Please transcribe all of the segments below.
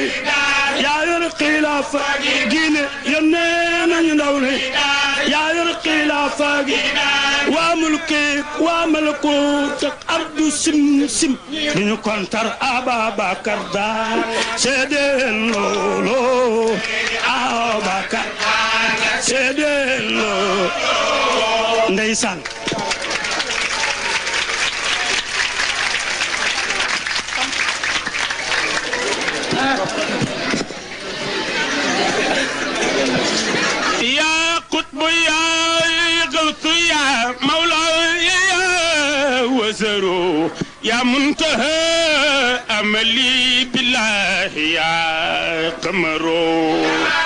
yaa yor xilaafa gi ne yónnee nañu ndaw li yaa yor xilaafa gi waa mulki waa malakut ak ardu sim sim duñu kontar Ababakar daal seedeen loolo Ababakar seedeen loolo ndeysaan يا قطب يا غوث يا مولاي يا وزرو يا منتهى املي بالله يا قمرو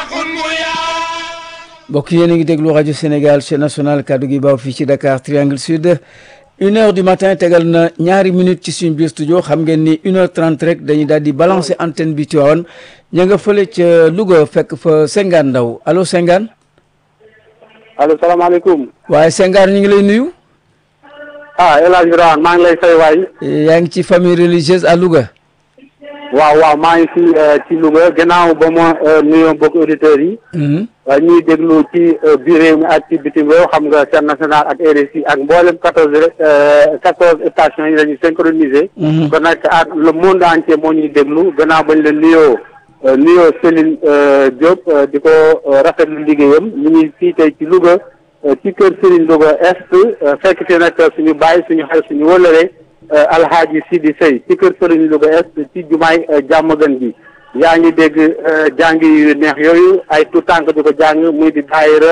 mbokk yéen a ngi déglu rajo Sénégal chaîne nationale kaddu gi baaw fii ci Dakar Triangle Sud une heure du matin tegal na ñaari minutes ci suñ biir studio xam ngeen ni une heure trente rek dañuy daal di balancer antenne bi Tivaouane ña nga fële ca Louga fekk fa Sengane Ndaw allo Sengane allo salaamaaleykum. waaye Sengane ñu ngi lay nuyu ah El Hadj Birame maa ngi lay fay waay. yaa ngi ci famille religieuse à Louga waaw waaw maa ngi fi ci Louga gannaaw ba ma nuyoo mbokk auditeurs yi. waaye ñuy déglu ci biir réew mi ak ci bitim réew xam nga chaîne nationale ak RSI ak mboolem quatorze quatorze stations yi la ñu synchronisé. kon nag ak le monde entier moo ñuy déglu gannaaw bañ la nuyoo nuyoo Céline Diop di ko rafetlu liggéeyam ñu ngi fii tey ci Louga ci kër Serigne Louga Est fekk fi nag suñu bàyyi suñu xel suñu wëlëre Alhaji Sidi Sey ci kër Serigne Louga Est ci jumaay jàmmagën bi. yaa ngi dégg jàng yu neex yooyu ay tout tànk di ko jàng muy di daayira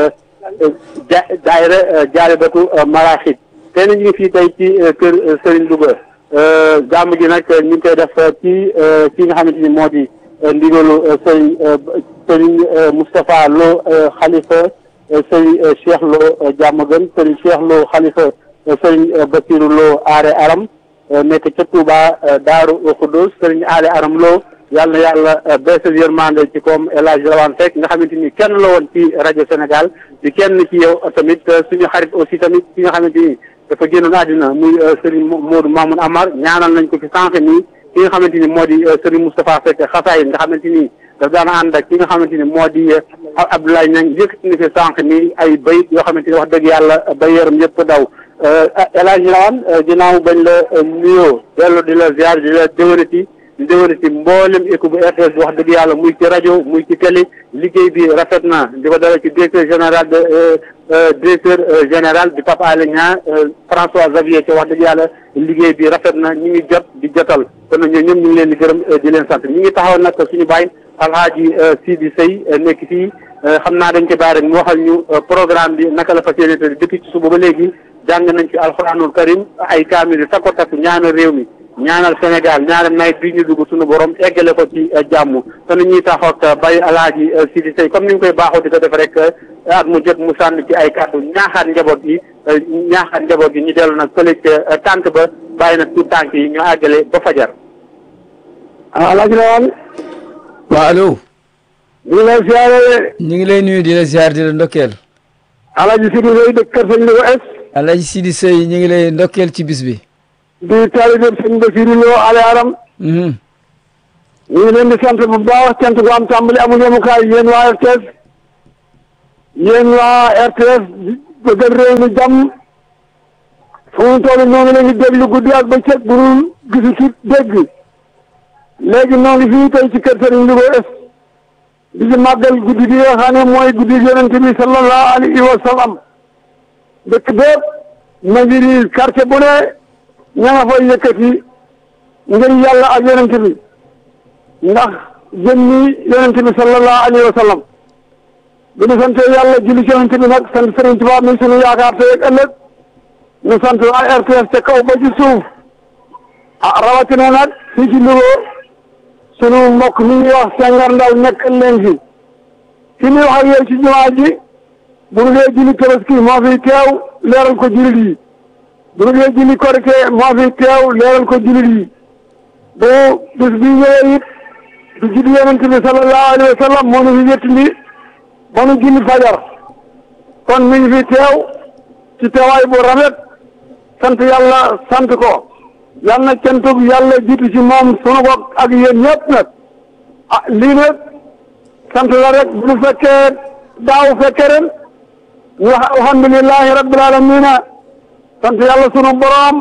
ja daayira jaalibatu maraaxit tey na ñu ngi fii tey ci kër Serigne Louga jàmm ji nag ñu ngi koy def ci ci nga xamante ni moo di ndigalu Serigne Serigne Moustapha Lo xalifa Serigne Cheikh Lo jàmmagën Serigne Cheikh Lo xalifa Serigne Bassirou Lo aare aram nekk ca Touba Daaru Xudus Serigne aare aram Lo yàlla na yàlla beesal yërmande ci koom El Hadj Rawane Seck nga xamante ni kenn la woon ci rajo Sénégal di kenn ci yow tamit suñu xarit aussi tamit ki nga xamante ni dafa génnoon àddina muy Serigne Modou Mamoun Amar ñaanal nañ ko ci sànq nii ki nga xamante ni moo di Serigne Moustapha Seck xasaay nga xamante ni daf daan ànd ak ki nga xamante ni moo di Abdoulaye Niang yëkkati ni fi sànq nii ay bayit yoo xamante ni wax dëgg yàlla ba yaram yëpp daw El Hadj Rawane ginnaaw bañ la nuyoo dellu di la ziar di la déwénati di déwénati mboolem équipe bu RTS wax dëgg yàlla muy ci rajo muy ci télé liggéey bi rafet na di ko dala ci directeur général de directeur général di Papa Alé Niang François Xavier ci wax dëgg yàlla liggéey bi rafet na ñu ngi jot di jotal kon nag ñoom ñoom ñu ngi leen di gërëm di leen sant ñu ngi taxaw nag suñu baay Alhaaji Sidi Sey nekk fii xam naa dañ ko bàyyi rek mu waxal ñu programme bi naka la fas yéene te depuis ci suba ba léegi jàng nañ ci alxuraanul karim ay kaamil yu takko takku ñaanal réew mi ñaanal Sénégal ñaanal nawet bi ñu dugg suñu borom eggale ko ci jàmm te nu ñuy taxaw ak Baye Alaaji Sidi Sey comme ni ñu koy baaxoo di ko def rek at mu jot mu sànn ci ay kàddu ñaaxaat njaboot gi ñaaxaat njaboot gi ñu dellu nag fële ca tànk ba bàyyi nag tout tànk yi ñu àggale ba fajar. ah Alaaji Rawane. waaw allo. ñu ngi lay ziare. ñu ngi lay nuyu di la ziar di la ndokkeel. Alaaji Sidi Sey dëkk Kër Sëñ Louga Est. Alaaji Sidi Sey ñu ngi lay ndokkeel ci bis bi. di taalibe sëñ Basiru Lo ale aram ñu ngi leen di sant bu baax cant gu am tàmbali amul yemukaay yéen waa RTS yéen waa RTS bëggal réew mi jàmm fu mu toll ñoo ngi leen di déglu guddi ak bëccëg bu ñu gisu ci dégg léegi ñoo ngi fii tey ci kër Sëriñ Louga Est di ci màggal guddi gi nga xam ne mooy guddi yonent bi sallallahu alayhi wa sallam dëkk bépp ma ngi nii quartier bu ne ña nga fay yëkkati ngir yàlla ak yonent bi ndax jëmmi yonent bi sallallahu alayhi wa sallam bi ñu sante yàlla julli ci yonent bi nag sant Sëriñ Tuubaa mi sunu yaakaar tey ak ëllëg ñu sant waa RTS ca kaw ba ci suuf ah rawatina nag fii ci Louga sunu mbokk mi ñuy wax Senghor Ndaw nekk leen fi fi ñuy wax ak yow ci jumaa ji bu ñu dee julli tabaski moo fi teew leeral ko jullit yi bu ñu dee julli korite moo fi teew leeral ko jullit yi bu bis bi ñëwee it du julli yonent bi sallallahu alayhi wa sallam moo ñu fi wéttali ba nu julli fajar kon mi ngi fi teew ci teewaay bu rafet sant yàlla sant ko yal na cantug yàlla jiitu ci moom sunu bopp ak yéen ñëpp nag ah lii nag sant la rek bu ñu fekkee daaw fekkee ren ñu wax alhamdulilahi rabbil alamina sant yàlla sunu boroom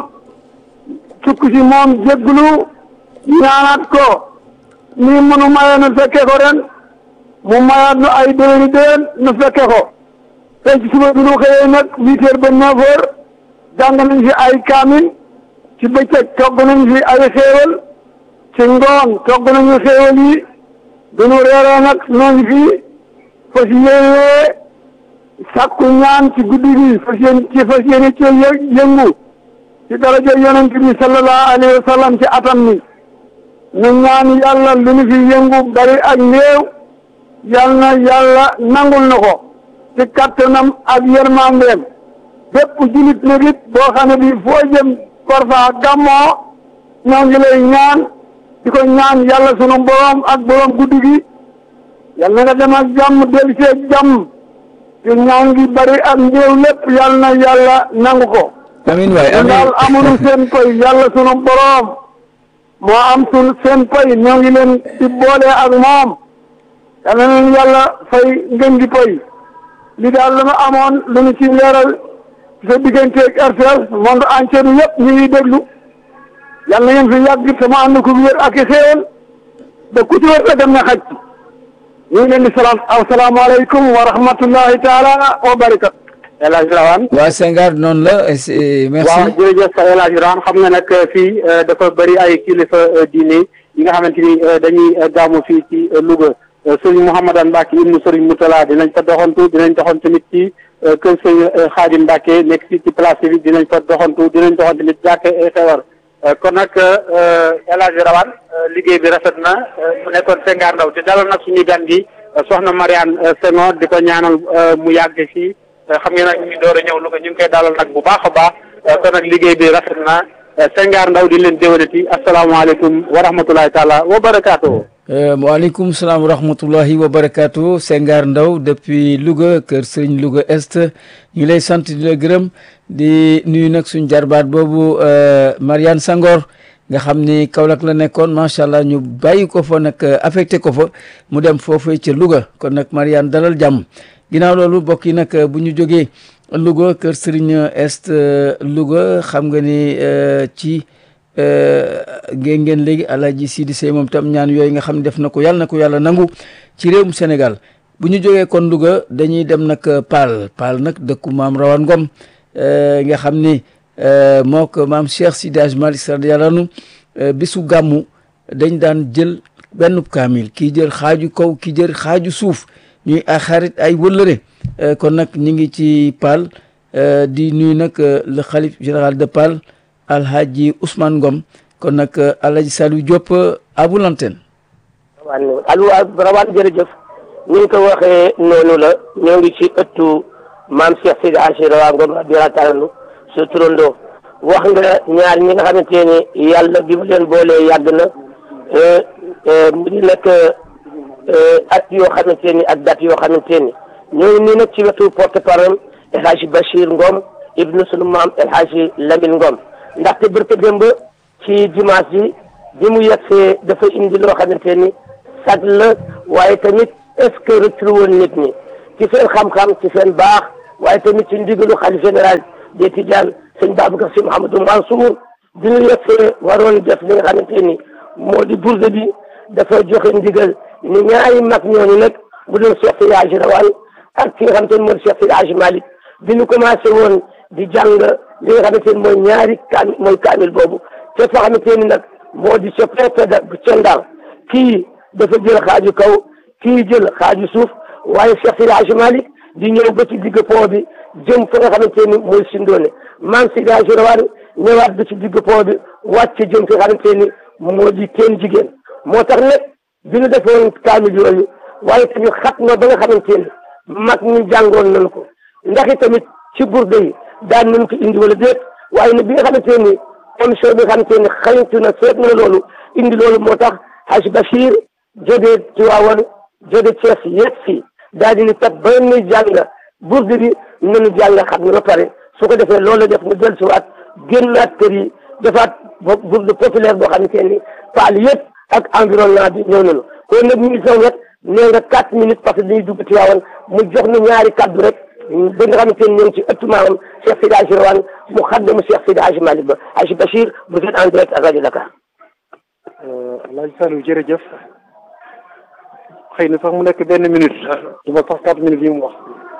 sukk ci moom jégglu ñaanaat ko nii mënu mayee nu fekkee ko ren mu mayaat nu ay déwéni déwén nu fekkee ko tey ci suba bi nu xëyee nag huit heures ba neuf heures jàng nañ fi ay kaamil ci bëccëg togg nañ fi ay xéewal ci ngoon togg nañu xéewal yi duñu reeree nag noo ngi fi fas yéenee sàkku ñaan ci guddi gi fas yéen ci fas yéene ci yëngu ci daraja yonent bi sallallahu alayhi wa sallam ci atam mi nu ñaan yàlla lu ñu fi yëngu bari ak néew yal na yàlla nangul na ko ci kattanam ak yërmandeem bépp julit nag it boo xam ne bi foo jëm parfa gàmmoo ñoo ngi lay ñaan di ko ñaan yàlla sunu borom ak borom guddi gi yal na nga dem ak jàmm dellu see jàmm te ñaan gi bari ak néew lépp yal na yàlla nangu ko amiin waay ñun amiin daal amuñu seen pay yàlla sunu borom moo am sun seen pay ñoo ngi leen di boole ak moom yal na leen yàlla fay ngeen di pay li daal lu nu amoon lu nu ci leeral sa digganteeg RTS monde entier bi yëpp ñu ngi déglu yal na ngeen fi yàgg sama ànd ko wér ak i xéewal ba ku ci wér la dem na xaj ñu ngi leen di salaam asalaamaaleykum wa rahmatullahi taala wa barakat El Hadj Rawane waa Senghar noonu la c'est- merci waaw jërëjëf El Hadj Rawane xam nga nag fii dafa bëri ay kilifa diine yi nga xamante ni dañuy gàmmu fii ci Louga sëriñ Mouhamadane Mbacke ibnu sëriñ Moutala dinañ fa doxantu dinañ doxantu tamit ci kër sëriñ Xaadim Mbacke nekk fii ci place bi dinañ fa doxantu dinañ doxantu tamit jàkke xewar kon nag El Hadj Rawane liggéey bi rafet na mu nekkoon Senghar Ndaw te dalal nag suñu gan gi soxna Mariane Senghor di ko ñaanal mu yàgg fii xam ngeen nag ñu ngi door a ñëw Louga ñu ngi koy dalal nag bu baax a baax kon nag liggéey bi rafet na Senghar Ndaw di leen déwénati asalaamaaleykum wa rahmatulahi taala wa barakaatu. Euh, waaleykum salaam wa rahmatullahi wa barakaatu Senghar Ndaw depuis Louga kër Sëriñ Louga Est ñu ngi lay sant di la gërëm di nuyu nag suñ jarbaat boobu euh, Mariane Sangor nga xam ni Kaolack la nekkoon macha allah ñu bàyyi ko fa nag euh, affecté ko fa mu dem foofee ca Louga kon nag Mariane dalal jàmm ginnaaw loolu mbokk yi nag bu ñu jógee Louga kër Sëriñ Est Louga xam nga ni ci. ngeen ngeen léegi alaaji Sidi Sey moom tam ñaan yooyu nga xam ne def na ko yàlla na ko yàlla nangu ci réewum Sénégal bu ñu jógee kon Louga dañuy dem nag Paal Paal nag dëkku maam Rawane Ngom nga xam ni moo ko maam Cheikh Sidi Hadj Malick radiyallahu anhu bisu gàmmu dañ daan jël benn kaamil kii jël xaaju kaw kii jël xaaju suuf ñuy ay xarit ay wëllëre kon nag ñu ngi ci Paal di nuyu nag le xalif général de Paal alhaji Ousmane Ngom kon nag alhaji Saliou Diop abu l'antenne waaw allo Rawane jërëjëf ni nga ko waxee noonu la ñoo ngi ci ëttu maam Cheikh Sidi Hadji Rawane Ngom radiyallahu taala anhu sa turandoo wax nga ñaar ñi nga xamante ni yàlla bi mu leen boolee yàgg na mu di nag at yoo xamante ni ak date yoo xamante ni ñoo ngi nii nag ci wetu porte parole El Hadji Bachir Ngom ibnu sunu maam El Hadji Lamine Ngom ndaxte bërka démb ci dimanche bi bi mu yegsee dafa indi loo xamante ni sag la waaye tamit est-ce que rëccul woon nit ñi ci seen xam-xam ci seen baax waaye tamit ci ndigalu xalif général des Tidianes sëñ Babacar Sy Mouhamadou Mansour bi ñu yegsee waroon def li nga xamante ni moo di bourde bi dafa joxe ndigal ni ñaari mag ñooñu nag bu doon Cheikh Seydi Hadji Rawane ak ki nga xamante ni moo di Cheikh Seydi Hadji Malick bi ñu commencé woon di jàng li nga xamante ni mooy ñaari kaamil mooy kaamil boobu te fa xamante ni nag moo di ca préfet bu Thiendal kii dafa jël xaaju kaw kii jël xaaju suuf waaye Cheikh Seydi Hadji Malick di ñëw ba ci digg pont bi jëm fa nga xamante ni mooy Sindoone maam Seydi Hadji Rawane ñëwaat ba ci digg pont bi wàcc jëm fi nga xamante ni moo di teen jigéen moo tax nag bi ñu defoon kaamil yooyu waaye tamit xat na ba nga xamante ni mag ñi jàngoon nañu ko ndax tamit ci burde yi daan nañ ko indi wala déet waaye nag bi nga xamante ni commission bi nga xamante ni xañtu na seet na loolu indi loolu moo tax Hadj Bachir jógee Tiwaawan jóge Thiès yegg si daal di ni kat ba muy jàng burde bi nañu jàng xam ne ba pare su ko defee loolu la def mu dellu si waat génnaat kër yi defaat burde populaire boo xamante ni paal yëpp ak environnement bi ñëw nañu kon nag ñu ngi sama wet nee nga quatre minutes parce que dañuy dugg ci waawoon mu jox nu ñaari kaddu rek ba nga xamante ne ñoo ngi ci ëttu maamam Cheikh Seydi Hadji Rawane mu xaddamu Cheikh Seydi Hadji Malick Ba Hadji Bachir vous êtes en direct à Radio Dakar. Alaaji Saliou jërëjëf xëy na sax mu nekk benn minute du ma sax quatre minutes yi mu wax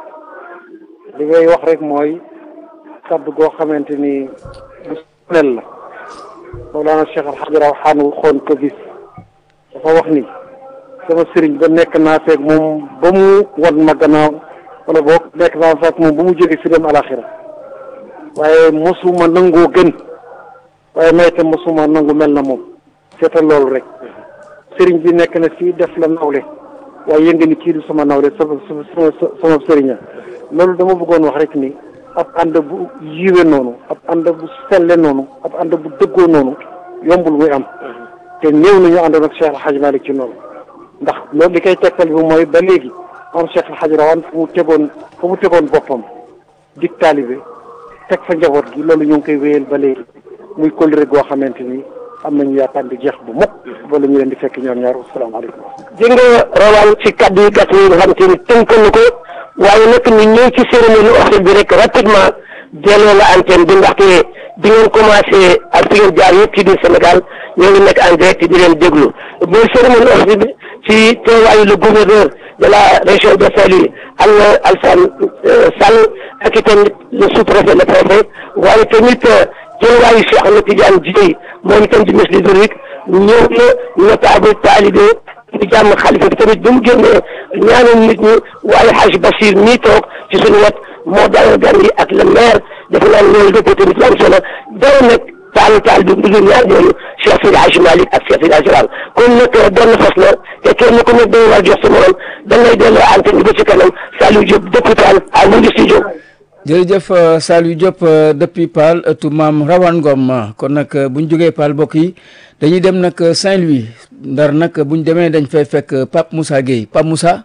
li ngay wax rek mooy kaddu goo xamante ni bu sonel la Mawlana Cheikh Al Hadj Rawane waxoon ko bis dafa wax ni sama sëriñ ba nekk naa feeg moom ba mu wan ma gannaaw wala boo nekk naa feeg moom ba mu jóge fi dem alaxira waaye mosuma nangoo gën waaye may itam mosuma nangu mel na moom seetal loolu rek sëriñ bi nekk na fii def la nawle waaye yënga ni kii du sama nawle sama sama sama sëriña loolu dama bëggoon wax rek ni ab ànd bu yiwe noonu ab ànd bu selle noonu ab ànd bu dëggoo noonu yombul muy am te néew nañu àndoon ak Cheikh El Hadj Malick ci noonu ndax loolu li koy tegtal bi mooy ba léegi am Cheikh El Hadj Rawane fu mu tegoon fu mu tegoon boppam dig taalibe teg fa njaboot gi loolu ñu ngi koy wéyal ba léegi muy kóllëre goo xamante ni am nañu yaakaar di jeex bu mukk wala ñu leen di fekk ñoom ñaar asalaamaaleykum. dégg nga rawaan ci kaddu yi gàtt yi nga xam te ni tënk na ko waaye nag ñu ñëw ci cérémonie officielle bi rek rapidement delloo la antenne bi ndaxte bi ngeen commencé ak fi ngeen jaar yëpp ci biir Sénégal ñoo ngi nekk en direct di leen déglu bu cérémonie officielle bi ci teewaayu le gouverneur de la région de Saint-Louis Al Alassane Sall ak itam le sous-préfet le préfet waaye tamit teewaayu Cheikh Ahmed Tidiane Dièye moom itam di ministre hydraulique ñëw na notable talibé di jàmm xalifa bi tamit bi mu génnee ñaanal nit ñi waaye Hadj Bachir mii toog ci suñu wet moo dalal gan yi ak le maire dafa naan loolu dëpp tamit lu am solo dara nag taal taal bi mu ñaar ñooñu Cheikh Seydi Hadji Malick ak Cheikh Seydi Hadji Rawane kon nag benn fas la te kenn ku nekk day war jox sa morom da ngay delloo antenne bi ba ci kanam Saliou Diop depuis Paal à Windi Studio jërëjëf Saliou Diop depuis Paal ëttu maam Rawane Ngom kon nag bu ñu jógee Paal mbokk yi dañuy dem nag Saint-Louis ndar nag bu ñu demee dañ fay fekk Pape Moussa Gueye Pape Moussa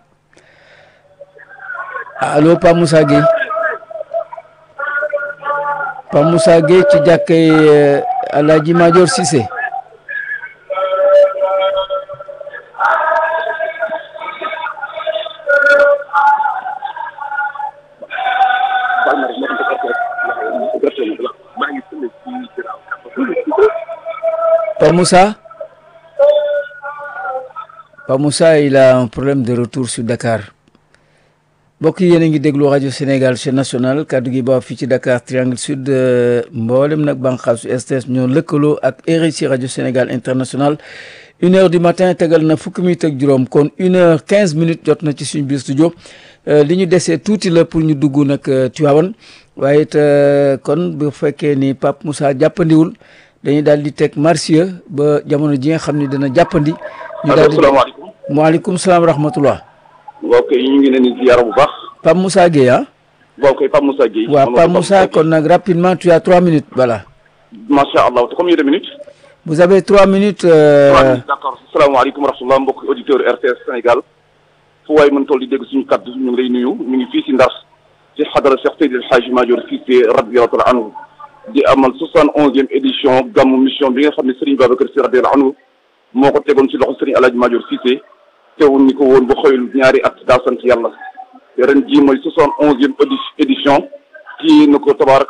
allo Pape Moussa Gueye Pape Moussa Gueye ci jàkkay Alaaji Major Cissé Pape Moussa Pape Moussa il a un problème de retour sur Dakar mbokk yi yéen a ngi déglu rajo Sénégal chaîne nationale kaddu gi baaw fii ci Dakar Triangle Sud mboolem nag bànqaasu STS ñoo lëkkaloo ak RSI rajo Sénégal international une heure du matin tegal na fukki minutes ak juróom kon une heure quinze minutes jot na ci suñu biir studio li ñu desee tuuti la pour ñu dugg nag Tivaouane waaye it kon bu fekkee ni Pape Moussa jàppandiwul dañuy daal di teg marsiya ba jamono ji nga xam ne dina jàppandi. ñu daal di asalaamaaleykum. maaleykum salaam rahmatullah. mbokk yi ñu ngi leen di ziar bu baax. Pape Moussa Gueye ah. mbokk yi Pape Moussa Gueye. waaw Pape Moussa kon nag rapidement tu as trois minutes voilà. macha allah te combien de minutes. vous avez trois minutes. trois minutes d'accord asalaamaaleykum wa rahmatulah mbokk auditeur RTS Sénégal. fu waay mën toll di dégg suñu kaddu ñu ngi lay nuyu ñu ngi fii si Ndar. ci xadara Cheikh Seydi El Hadji Madior Cissé radiyallahu taala anhu di amal soixante onzième édition gàmmu mission bi nga xam ne Serigne Babacar Sy radiyallahu anhu moo ko tegoon ci loxo Serigne El Hadji Madior Cissé teewul ni ko woon ba xëyul ñaari at daa sant yàlla ren jii mooy soixante onzième édition kii na ko tabaaraka